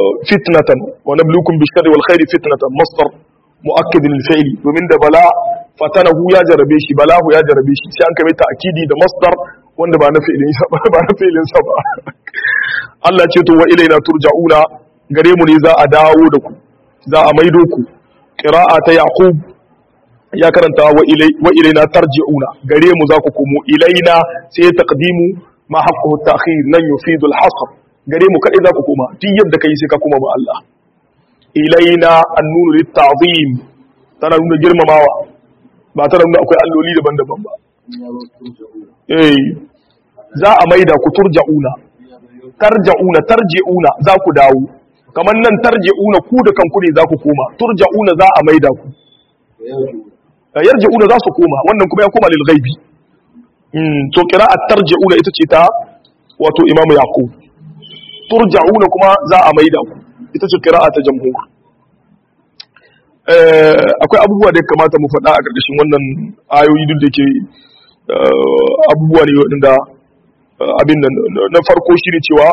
S1: fitnatan wa nabluukum bi sharri wal khairi fitnatan masdar muakkid lil fi'li domin da bala fatanahu ya jarabe shi balahu ya jarabe shi sai an kai ta'kidi da masdar wanda ba na fi'ilin sa ba ba na fi'ilin sa ba Allah ce to wa ilaina turja'una gare mu ne za a dawo da ku za a maido ku qira'a ta yaqub ya karanta wa ilai wa ilaina tarji'una gare mu za ku komo ilaina sai taqdimu ma haqquhu ta'khir lan yufidu al-hasr gare mu kadai za ku koma duk yadda kai sai ka koma ba Allah ilaina annunu lit-ta'zim tana nuna girmamawa ba tana nuna akwai alloli daban-daban ba eh za a maida ku turja'una tarja'una tarji'una za ku dawo kamar nan tarji'una ku da kanku ne za ku koma turja'una za a maida ku yarji'una za su koma wannan kuma ya koma lil ghaibi mm to qira'at tarji'una ita ce ta wato imamu yaqub turja'una kuma za a maida ku ita ce qira'a ta jamhur akwai abubuwa da ya kamata mu faɗa a ƙarƙashin wannan ayoyi duk da ke abubuwa ne waɗanda abin nan na farko shi ne cewa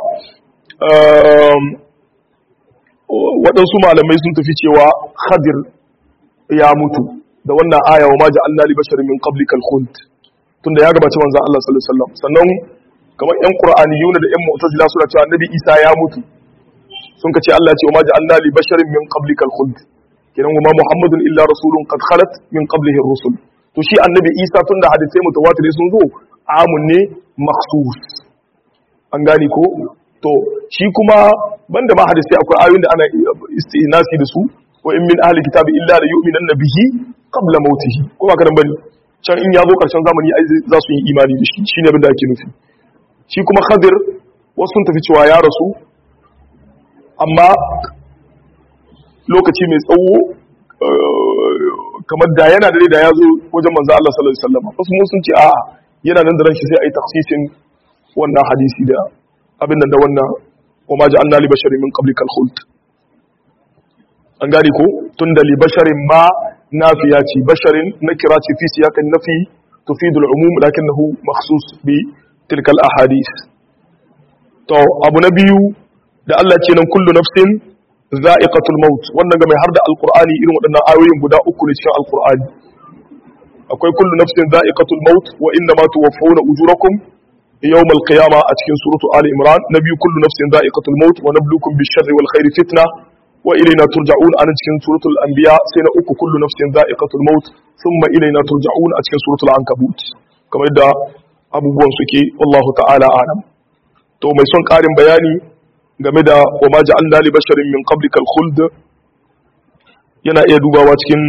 S1: waɗansu malamai sun tafi cewa khadir ya mutu da wannan aya wa ma ja'alna li basharin min qablika al-khuld tunda ya gabaci manzon Allah sallallahu alaihi wasallam sannan kamar ƴan qur'aniyuna da ƴan mu'tazila suna cewa annabi Isa ya mutu sun kace Allah ya ce wa ma ja'alna li basharin min qablika al-khuld kenan wa ma muhammadun illa rasulun qad khalat min qablihi ar-rusul to shi annabi Isa tunda hadisai mutawatir sun zo amun ne makhsus an gane ko to shi kuma banda ma hadisai akwai ayoyin da ana istinasi da su wa in min ahli kitabi illa la yu'minanna bihi qabla mautihi ko ba kadan bane can in ya zo karshen zamani ai za su yi imani da shi shine abin da ake nufi shi kuma khadir wasu sun tafi cewa ya rasu amma lokaci mai tsawo kamar da yana da da ya zo wajen manzo Allah sallallahu alaihi wasallam wasu mun sun ce a'a yana nan da ran shi sai ai taksisin wannan hadisi da abin nan da wannan wa ma ja'alna li basharin min qablikal khuld an gane ko tunda li basharin ma nafiya ce basharin nakira ce fi siyakan nafi tufidu al-umum lakinnahu makhsus bi tilkal ahadith to abu na biyu da Allah ce nan kullu nafsin za'iqatul maut wannan ga mai har da alqur'ani irin waɗannan ayoyin guda uku ne cikin alqur'ani akwai kullu nafsin za'iqatul maut wa inna ma tuwaffawna ujurakum يوم القيامة أتكن سورة آل إمران نبي كل نفس ذائقة الموت ونبلوكم بالشر والخير فتنة وإلينا ترجعون أنا أتكن سورة الأنبياء سنة أكو كل نفس ذائقة الموت ثم إلينا ترجعون أتكن سورة العنكبوت كما يدى أبو بوانسكي والله تعالى أعلم تو ما يسون قارن بياني game da wa ma ja'alna li basharin min qablika al-khuld yana iya dubawa cikin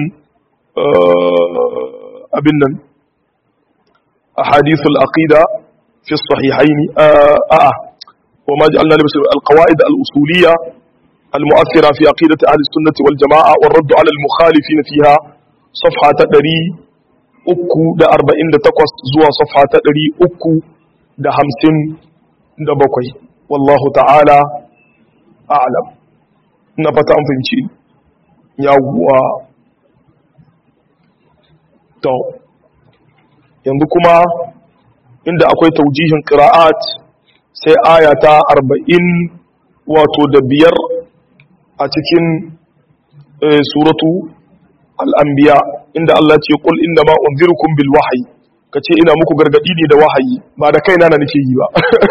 S1: abin nan ahadithul aqida في الصحيحين آه, آه وما جعلنا لبشر القواعد الأصولية المؤثرة في عقيدة أهل السنة والجماعة والرد على المخالفين فيها صفحة تدري أكو دا أربعين دا تقوس زوا صفحة تدري أكو دا همسين دا بقوي والله تعالى أعلم نبتا أنفنشين يوا تو yanzu kuma inda akwai taujihin qira'at sai aya ta 40 wato da biyar a cikin suratu al-anbiya inda Allah ce qul inna ma unzirukum bil wahyi kace ina muku gargadi ne da wahayi ba da kaina na nake yi ba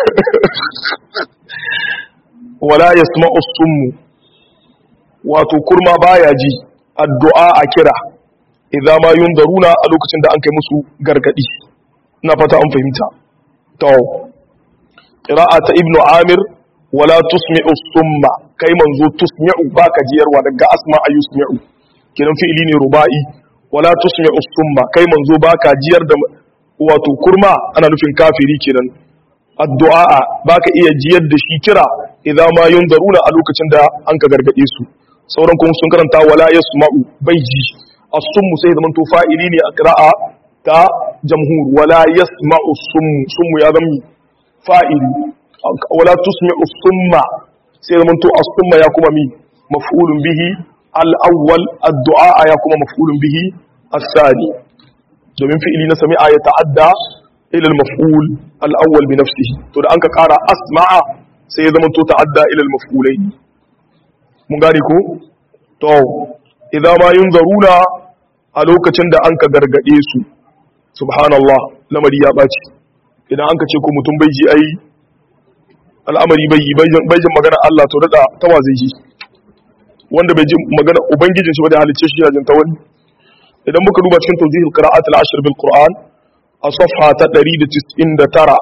S1: wala yasma'u summu wato kurma baya ji addu'a a kira idza ma yunzaruna a lokacin da an kai musu gargadi na fata an fahimta to qira'a ta ibnu amir wala tusmi'u summa kai manzo tusmi'u baka jiyarwa daga asma ayusmi'u kiran fi'ili ne ruba'i wala tusmi'u summa kai manzo baka jiyar da wato kurma ana nufin kafiri kenan addu'a baka iya jiyar da shi kira idan ma yunzaruna a lokacin da an ka gargade su sauran kuma sun karanta wala yasma'u bai ji as-summu sai zaman to fa'ili ne a qira'a ta jamhur wala yasma'u summu summu ya zama fa'ili wala tusmi'u summa sai zaman to as-summa ya kuma mi maf'ulun bihi al-awwal ad-du'a ya kuma maf'ulun bihi as-sani domin fi'ili na sami'a ya ta'adda ila al-maf'ul al-awwal bi nafsihi to da anka kara asma'a sai ya zama to ta'adda ila al-maf'ulain mun gane ko to idan ma yunzaruna a lokacin da an ka gargade su subhanallah lamari ya ɓaci idan an ka ce ko mutum bai ji ai al'amari bai yi bai jin magana Allah to daɗa tawa zai ji wanda bai ji magana ubangijin shi ba da halicce shi yana jin ta wani idan muka duba cikin tawjihul qira'at al-ashr bil qur'an a safha ta 199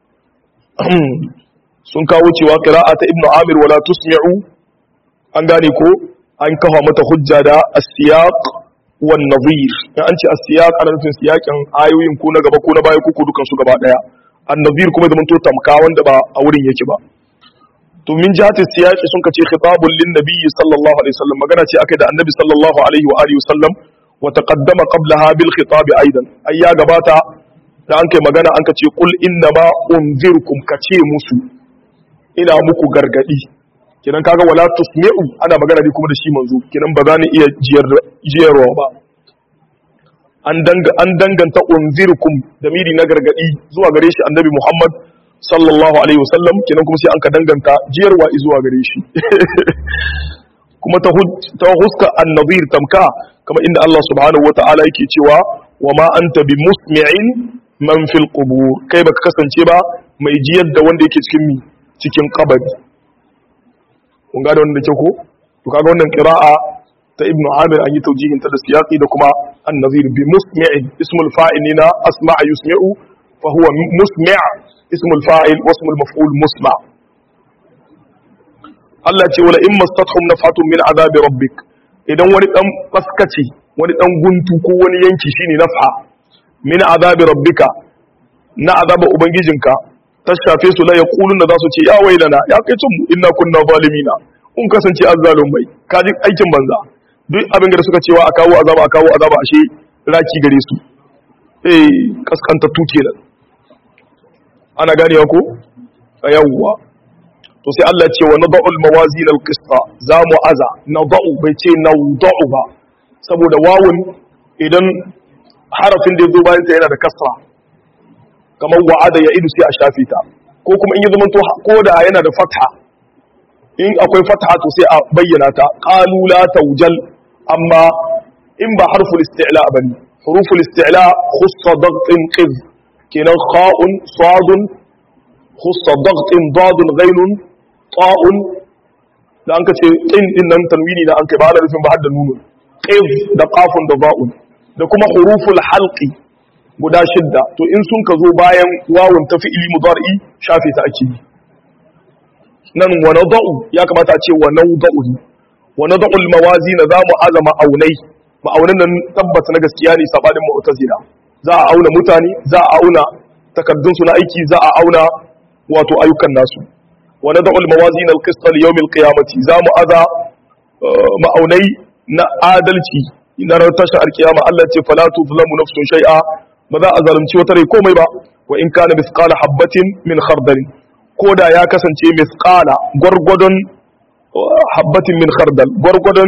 S1: sun kawo cewa qira'a ta ibnu amir wala tusmi'u an gane ko an kafa mata hujja da as-siyaq wan nadhir in an ce as-siyaq ana nufin siyakin ayoyin ko na gaba ko na baya ko ko dukan su gaba daya an-nadhir kuma da mun to tamka wanda ba a wurin yake ba to min jihati siyaqi sun kace khitabun lin nabiyyi sallallahu alaihi wasallam magana ce akai da annabi sallallahu alaihi wa alihi wasallam wa taqaddama qablaha bil khitab aidan ai ya gabata da an kai magana an kace qul inna ma unzirkum kace musu ina muku gargadi kinan kaga wala tusmi'u ana magana ne kuma da shi manzo kinan ba za ni iya jiyar jiyarwa ba an danga an danganta unzirkum damiri na gargadi zuwa gare shi annabi Muhammad sallallahu alaihi wasallam kinan kuma sai an ka danganta jiyarwa zuwa gare shi kuma ta ta huska an-nadhir tamka kama inda Allah subhanahu wata'ala yake cewa wa ma anta bi musmi'in man fil qubur kai baka kasance ba mai jiyar da wanda yake cikin mi cikin kabari kun ga da wannan da ke ko to kaga wannan qira'a ta ibnu amir an yi taujihin ta da siyaqi da kuma an-nazir bi musmi'in ismul fa'il na asma'a yusmi'u fa huwa musmi' ismul fa'il wa ismul maf'ul musma' Allah ce wala in mastathum nafatun min azabi rabbik idan wani dan faskace wani dan guntu ko wani yanki shine nafha min azabi rabbika na azaba ubangijinka ta shafe su la yaquluna za su ce ya wailana ya kai tun inna kunna zalimina kun kasance azzalumai kaji aikin banza duk abin da suka cewa a kawo azaba a kawo azaba ashe raki gare su eh kaskanta tuke nan ana ganewa ko yawwa to sai Allah ce wa nada'ul mawazin al-qista za mu aza nada'u bai ce nawda'u ba saboda wawun idan harafin da ya zo bayan ta yana da kasra kamar wa'ada ya idu sai a shafe ta ko kuma in yi zama ko da yana da fatha in akwai fatha to sai a bayyana ta qalu la tawjal amma in ba harful isti'la bane huruful isti'la khussa dagtin qiz kenan kha'un sadun khussa dagtin dadun ghainun ta'un da an ka ce qin din nan tanwini da an kai ba da rufin ba har da nunun qiz da qafun da ba'un da kuma huruful halqi guda shidda to in sun ka zo bayan wawun ta fi'ili mudari shafe ta ake yi nan wa nada'u ya kamata a ce wa nada'u wa nada'u al-mawazin za mu azama aunai ma'aunan nan tabbata na gaskiya ne sabanin mu'tazila za a auna mutane za a auna takaddun su na aiki za a auna wato ayyukan nasu wa nada'u al-mawazin al-qist li yawm al-qiyamati za mu aza ma'aunai na adalci na ranar tashar alkiyama Allah ce fala tuzlamu nafsun shay'a ba za a zalunci wata rai komai ba wa in kana misqala habbatin min khardal ko da ya kasance misqala gwargwadon habbatin min khardal gwargwadon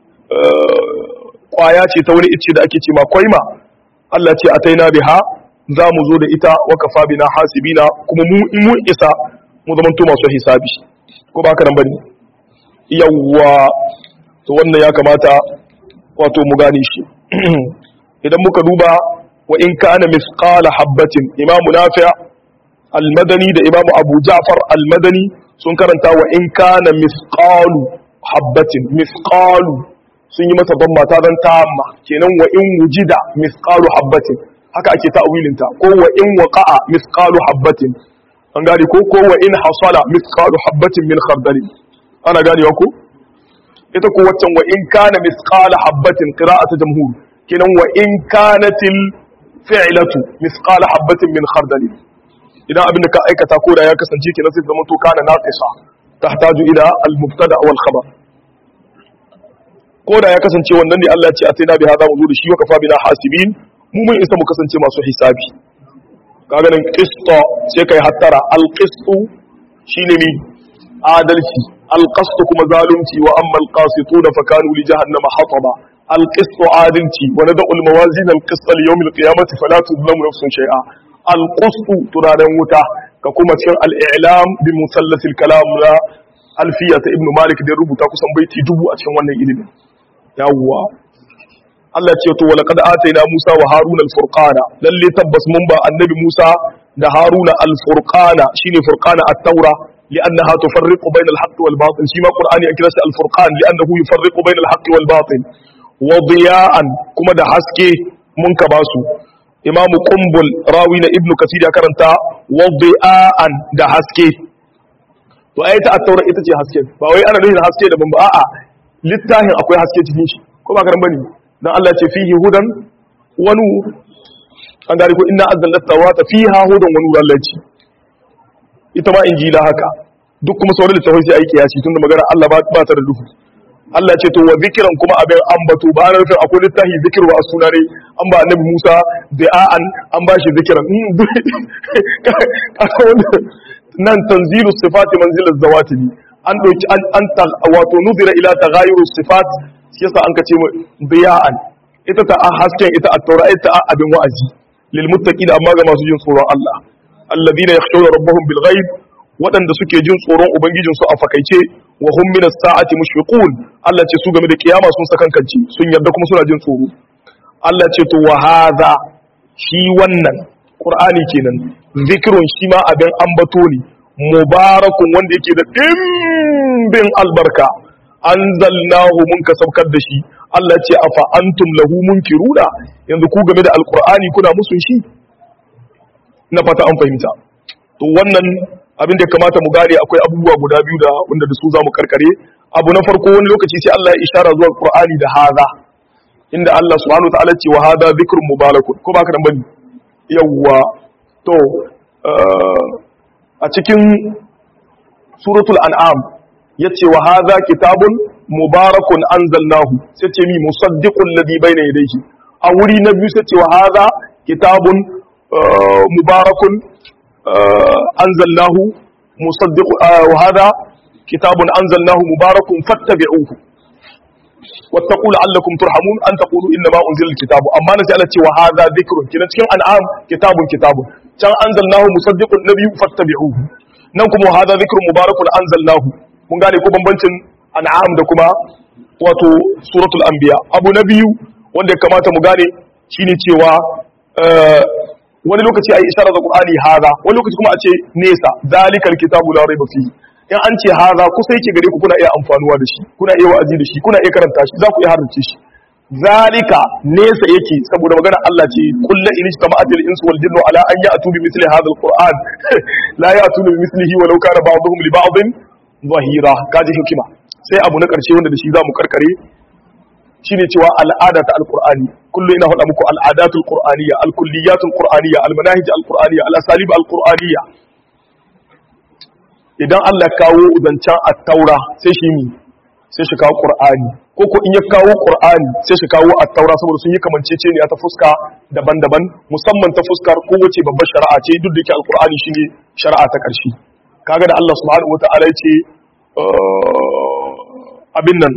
S1: kwaya ce ta wani icce da ake ce ma kwaima Allah ce ataina biha za mu zo da ita wa kafa bina hasibina kuma mu in mun isa mu zamanto masu hisabi ko ba haka nan bane yawwa to wannan ya kamata wato mu gane shi idan muka duba wa in kana misqala habbatin imamu nafi' al-madani da imamu abu ja'far al-madani sun karanta wa in kana misqalu habbatin misqalu sun yi mata damma ta dan tamma kenan wa in wujida misqalu habbatin haka ake ta'wilin ta ko wa in waqa'a misqalu habbatin an gane ko ko wa in hasala misqalu habbatin min khardalin ana ganewa ko ita ko waccan wa in kana misqala habbatin qira'atu jamhur kenan wa in kanatil fi'latu misqala habbatin min khardal idan abinda ka aikata ko da ya kasance kenan sai zama to kana naqisa tahtaju ila al mubtada wal khabar ko da ya kasance wannan ne Allah ya ce atina bi hada mu da shi wa kafa bina hasibin mu mun isa mu kasance masu hisabi kaga nan qista sai kai hattara al qistu shine ni adalci al qast kuma zalunci wa amma al qasituna fa kanu li jahannama hataba al qist adalci wa nadu al mawazin al qist li yawm al qiyamati fala tuzlamu nafsun shay'a al qist turaren wuta ka kuma cikin al i'lam bi musallath al kalam la alfiya ta ibnu malik da rubuta kusan baiti dubu a cikin wannan ilimin yawwa Allah ce to walaqad ataina Musa wa Haruna al-furqana lalle tabbas mun ba annabi Musa da Haruna al-furqana shine furqana at-taura li'annaha tufarriqu bayna al-haqqi wal batil shi ma Qur'ani ya kira shi al-furqan li'annahu yufarriqu bayna al-haqqi wal batil wa diya'an kuma da haske mun ka basu Imam Qumbul rawi na Ibn Kathir ya karanta wa diya'an da haske to ai ta at-taura ita ce haske ba wai ana nufin haske da ban ba a'a littafin akwai haske cikin shi ko ba karan bane dan Allah ce fihi hudan wa nur an gari ko inna anzalna tawata fiha hudan wa nur Allah ce ita ma injila haka duk kuma sauran littafai sai aiki yasi tunda magana Allah ba ba ta da duhu Allah ce to wa zikran kuma abin ambato ba na nufin akwai littafi zikir wa suna ne an ba annabi Musa da'an an ba shi zikran nan tanzilu sifati manzilaz zawati an dauki an wato nuzira ila taghayuru sifat shi yasa an kace biya'an ita ta hasken ita a taura ita a abin wa'azi lil muttaqin amma ga masu jin tsoron Allah alladhina yakhshawna rabbahum bil ghaib waɗanda suke jin tsoron ubangijin su a fakaice wa hum min as-sa'ati mushfiqun Allah ce su game da kiyama sun sakankanci sun yarda kuma suna jin tsoro Allah ce to wa hadha shi wannan qur'ani kenan zikrun shi ma abin ambato ne mubarakun wanda yake da dimbin albarka anzalnahu mun ka saukar da shi Allah ce afa antum lahu munkiruna yanzu ku game da alqur'ani kuna musun shi na fata an fahimta to wannan abin da kamata mu gane akwai abubuwa guda biyu da wanda da su zamu karkare abu na farko wani lokaci sai Allah ya ishara zuwa alqur'ani da haza inda Allah subhanahu wa ta'ala ce wa hada dhikrun mubarakun ko baka dan bane yawwa to a cikin suratul an'am yace wa hadha kitabun mubarakun anzalnahu sai ce mi musaddiqul ladhi bayna yadayhi a wuri na biyu sai ce wa hadha kitabun mubarakun anzalnahu musaddiq wa hadha kitabun anzalnahu mubarakun fattabi'uhu wattaqu la'allakum turhamun an taqulu inna ma unzila alkitabu amma na sai Allah ce wa hadha dhikrun kina cikin an'am kitabun kitabun can anzalnahu musaddiqun nabiyyu fattabi'uhu nan kuma wa hadha dhikrun mubarakun anzalnahu mun gane ko bambancin an'am da kuma wato suratul anbiya abu na biyu wanda ya kamata mu gane shine cewa wani lokaci ayi isharar da qur'ani hadha wani lokaci kuma a ce nesa zalikal kitabu la raiba fihi in an ce hadha kusa yake gare ku kuna iya amfanuwa da shi kuna iya wa'azi da shi kuna iya karanta shi za ku iya harrace shi zalika nesa yake saboda magana Allah ce kullu in ijtama'atil insu wal jinnu ala an ya'tu bi mithli hadha alquran la ya'tuna bi mithlihi walau kana ba'dhum li ba'dhin zahira kaji hikima sai abu na karshe wanda da shi zamu karkare shine cewa al'ada ta alqur'ani kullu ina faɗa muku al'adatul qur'aniyya alkulliyatul qur'aniyya almanahij alqur'aniyya alasalib alqur'aniyya idan Allah kawo udancan at-taura sai shi mi sai shi kawo qur'ani ko ko in ya kawo qur'ani sai shi kawo at-taura saboda sun yi kamanceceniya ta fuska daban-daban musamman ta fuskar kowace babbar shari'a ce duk da yake alqur'ani shine shari'a ta ƙarshe kaga da Allah subhanahu wata'ala ya ce abin nan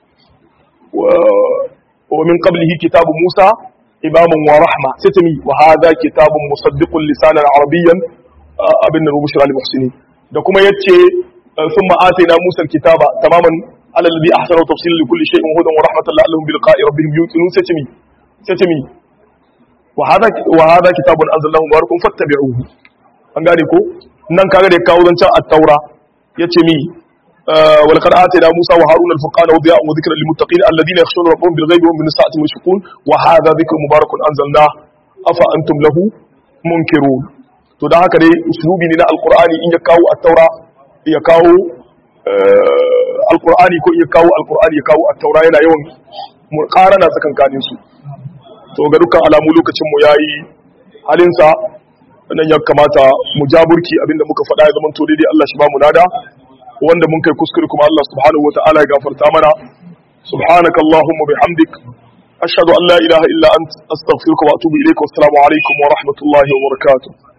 S1: wa min qablihi kitabu Musa imaman wa rahma sai ta mi wa hadha kitabun musaddiqun lisanan arabiyyan abin nan bushra lil muhsinin da kuma yace thumma atayna Musa al-kitaba tamaman ala alladhi ahsana tafsilan li kulli shay'in hudan wa rahmatan la'allahum bi liqa'i rabbihim yuqinun sai ta mi sai ta mi wa hadha wa hadha kitabun anzalallahu mubarakun fattabi'uhu an gane ko nan kaga da kawo zancan at-taura yace mi wal qad atayna Musa wa Haruna al-furqana wa diya'an wa dhikran lil muttaqin alladhina yakhshawna rabbahum bil ghaibi wa hum min as-sa'ati mushfiqun wa hadha dhikrun mubarakun anzalna afa antum lahu munkirun to dan haka dai uslubi ne na alqur'ani in ya kawo at-taura ya kawo alqur'ani ko ya kawo alqur'ani ya kawo at-taura yana yawan muqarana tsakankanin su to ga dukkan alamu lokacin mu yayi halinsa nan ya kamata mu jaburki abinda muka faɗa ya zama to daidai Allah shi ba mu nada wanda mun kai kuskure kuma Allah subhanahu wataala ya gafarta mana subhanaka allahumma bihamdik ashhadu an la ilaha illa ant astaghfiruka wa atubu ilayka wa assalamu alaikum wa rahmatullahi wa barakatuh